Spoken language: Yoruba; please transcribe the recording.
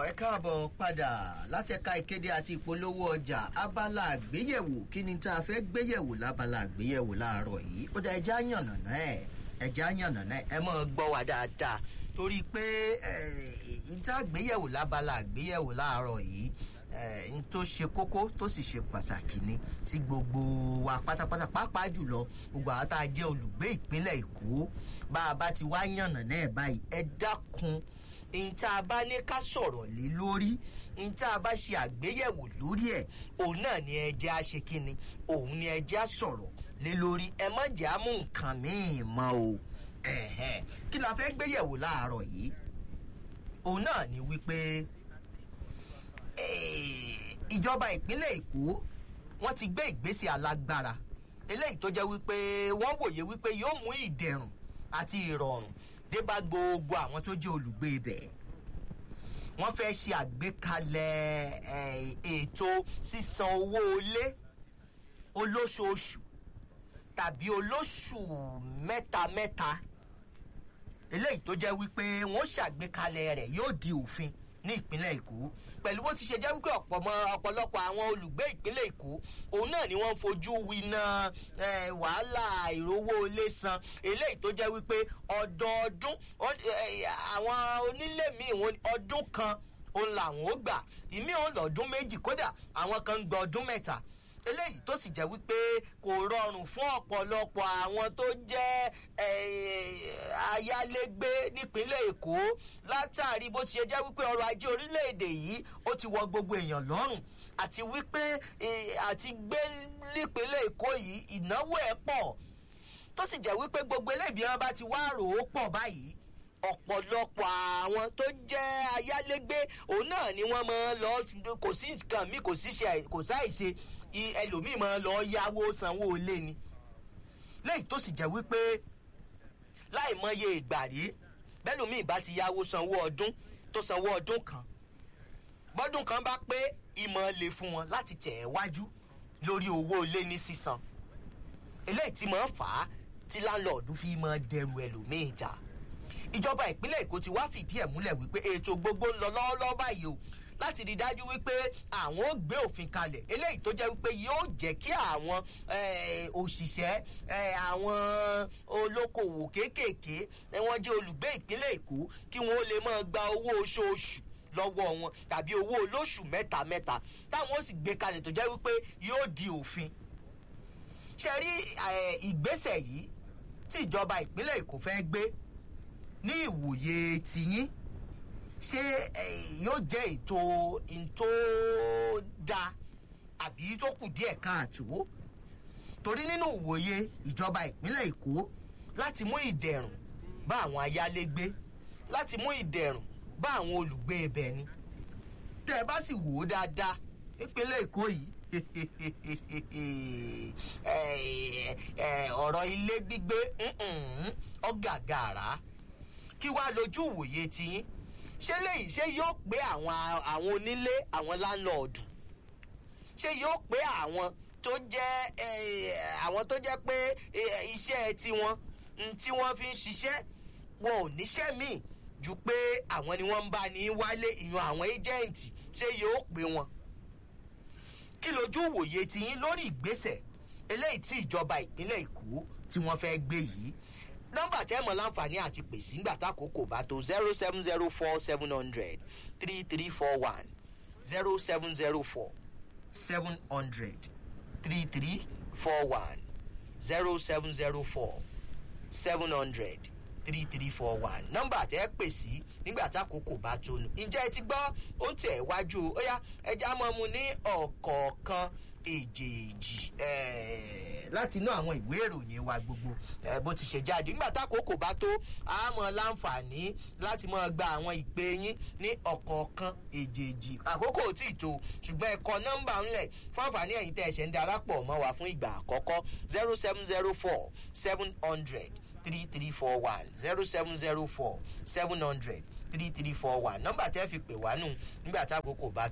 ẹ káàbọ̀ padà látẹ̀ka ìkéde àti ìpolówó ọjà abala àgbéyẹ̀wò kí ni tá a fẹ́ gbéyẹ̀wò lábala àgbéyẹ̀wò láàárọ̀ yìí ó dá ẹja yànnàná ẹ̀ ẹja yànnàná ẹ̀ ẹ mọ̀ gbọ́ wa dáadáa torí pé ìta àgbéyẹ̀wò lábala àgbéyẹ̀wò láàárọ̀ yìí n tó ṣe kókó tó sì ṣe pàtàkì ni tí gbogbo wa pátápátá pàápàá jùlọ gbogbo àwọn tá a jẹ́ olùgbé ìpínlẹ̀ èkó bá a bá ti wá yànnàná ẹ̀ báyìí ẹ dákun n tá a bá ní ká sọ̀rọ̀ lé lórí n tá a bá ṣe àgbéyẹ̀wò lórí ẹ̀ òun náà ni ẹjẹ́ á ṣe kínni òun ni ẹjẹ́ á sọ̀rọ̀ lé lórí ẹ má jẹ́ á mú nǹkan míì mọ́ o kí la fẹ́ gbéyẹ̀wò láàárọ̀ yìí òun náà ni wípé ìjọba ìpínlẹ̀ èkó wọ́n ti gbé ìgbésẹ̀ alágbára eléyìí tó jẹ́ wípé wọ́n wòye wípé yóò mú ìdẹ̀rùn àti ìrọ̀rùn dé bá gbogbo àwọn tó jẹ́ olùgbé ibẹ̀ wọ́n fẹ́ ṣe àgbékalẹ̀ ètò sísan owó ilé olóṣooṣù tàbí olóṣù mẹ́ta mẹ́ta eléyìí tó jẹ́ wípé wọ́n ṣàgbékalẹ̀ rẹ̀ yóò di òfin ní ìpínlẹ̀ èkó pẹ̀lú bó ti ṣe jẹ́ wípé ọ̀pọ̀lọpọ̀ àwọn olùgbé ìpínlẹ̀ èkó òun náà ni wọ́n fojú winá wàhálà ìrówó ilé san eléyìí tó jẹ́ wípé ọdọọdún àwọn onílé míì ọdún kan òun làwọn ó gbà ìmí òun lọ́dún méjì kódà àwọn kan ń gba ọdún mẹ́ta eléyìí tó sì jẹ́ wípé kò rọrùn fún ọ̀pọ̀lọpọ̀ àwọn tó jẹ́ ayálégbé nípínlẹ̀ èkó látàrí bó ti ṣe jẹ́ wípé ọrọ̀ ajé orílẹ̀-èdè yìí ó ti wọ gbogbo èèyàn lọ́rùn àti wípé àti gbé nípínlẹ̀ èkó yìí ìnáwó ẹ̀ pọ̀ tó sì jẹ́ wípé gbogbo eléyìí bí wọ́n bá ti wá rò ó pọ̀ báyìí ọ̀pọ̀lọpọ̀ àwọn tó jẹ́ ayálégbé òun náà ni wọ́n máa lọ kò sí nǹkan mi kò sí ṣe kò sáìṣe ẹlòmíì máa lọ yáwó sanwó ilé ni léyìí tó sì jẹ́ wípé láì mọye ìgbà rí bẹ́lòmíì bá ti yáwó sanwó ọdún tó sanwó ọdún kan bọ́dún kan bá pé ìmọ̀ lè fún wọn láti tẹ̀ ẹ́ wájú lórí owó ilé ní sísan eléyìí tí máa fà á tí láńlọ́ọ̀dù fi máa dẹrù ẹlòmíì jà ìjọba ìpínlẹ̀ èkó ti wá fìdí ẹ̀ múlẹ̀ wípé ètò gbogbo ń lọ lọ́wọ́lọ́wọ́ báyìí o láti rí dájú wípé àwọn ó gbé òfin kalẹ̀ eléyìí tó jẹ́ wípé yóò jẹ́ kí àwọn òṣìṣẹ́ àwọn olókoòwò kéékèèké wọ́n jẹ́ olùgbé ìpínlẹ̀ èkó kí wọ́n lè máa gba owó oṣooṣù lọ́wọ́ wọn tàbí owó olóṣù mẹ́ta mẹ́ta táwọn ó sì gbé kalẹ̀ tó jẹ́ wípé yóò di òfin ṣe rí ìgbésẹ̀ yìí tí ìjọba ìpínlẹ̀ èkó fẹ́ gbé ní ìwòye tiyín ṣé yóò jẹ́ ètò tó da àbí tó kù díẹ̀ káàtó torí nínú ìwòye ìjọba ìpínlẹ̀ èkó láti mú ìdẹ̀rùn bá àwọn ayálégbé láti mú ìdẹ̀rùn bá àwọn olùgbé ibẹ̀ ni tẹ́ ẹ bá sì wò ó dáadáa nípínlẹ̀ èkó yìí ọ̀rọ̀ ilé gbígbé ọ̀gàgàrà kí wàá lójú ìwòye tiyín ṣé léyìí ṣé yóò pé àwọn àwọn onílé àwọn láńlọ́ọ̀dù ṣé yóò pé àwọn tó jẹ́ àwọn tó jẹ́ pé iṣẹ́ tiwọn tí wọ́n fi ń ṣiṣẹ́ wọn ò níṣẹ́ míì ju pé àwọn ni wọ́n ń bá ní wálé ìyan àwọn éjẹ́ǹtì ṣé yóò pé wọn. kí lójú ìwòye tiyín lórí ìgbésẹ̀ eléyìí tí ìjọba ìpínlẹ̀ èkó tí wọ́n fẹ́ gbé yìí nọmba tẹ́ mọ̀ láǹfààní àti pèsè ńgbà tákòókò bá tó zero seven zero four seven hundred three three four one zero seven zero four seven hundred three three four one zero seven zero four seven hundred three three four one nọmba tẹ́ pèsè nígbà tákòókò bá tó nù ǹjẹ́ ẹ ti gbọ́ ó ń tẹ̀ wájú ó yá ẹja mọ́ mu ní ọ̀kọ̀ọ̀kan èjèèjì láti inú àwọn ìwé ìròyìn wa gbogbo bó ti ṣe jáde nígbà tákòókò bá tó a mọ láǹfààní láti mọ gba àwọn ìpè yín ní ọ̀kọ̀ọ̀kan èjèèjì àkókò tí ì tó ṣùgbọ́n ẹ̀kọ́ nọ́mbà ńlẹ̀ fún àǹfààní ẹ̀yìn tẹ̀ ẹ̀ṣẹ̀ ń darapọ̀ mọ́ wa fún ìgbà àkọ́kọ́ zero seven zero four seven hundred three three four one zero seven zero four seven hundred three three four one nọ́mbà tẹ́ fi pè wá nù nígbà tákòókò bá